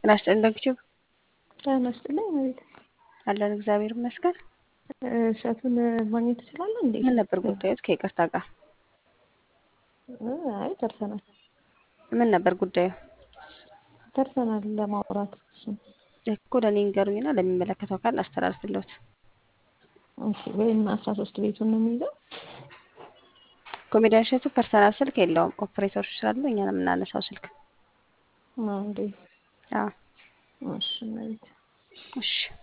ጤና ይስጥልኝ ደግቼው ጤና ይስጥልኝ እመቤቴ። አለን እግዚአብሔር ይመስገን። እሸቱን ማግኘት ትችላለህ እንዴ? ምን ነበር ጉዳዮት? ከይቅርታ ጋር አይ ደርሰናል ምን ነበር ጉዳዩ? ደርሰናል ለማውራት እሱን እኮ ለእኔ ንገሩኝና ለሚመለከተው አካል አስተላልፍልዎት። እሺ ወይም አስራ ሶስት ቤቱን ነው የሚይዘው ኮሜዲያን እሸቱ ፐርሰናል ስልክ የለውም። ኦፕሬተሮች ስላሉ እኛ ነው የምናነሳው ስልክ። ነው እንዴ? አዎ እሺ እመቤቴ እሺ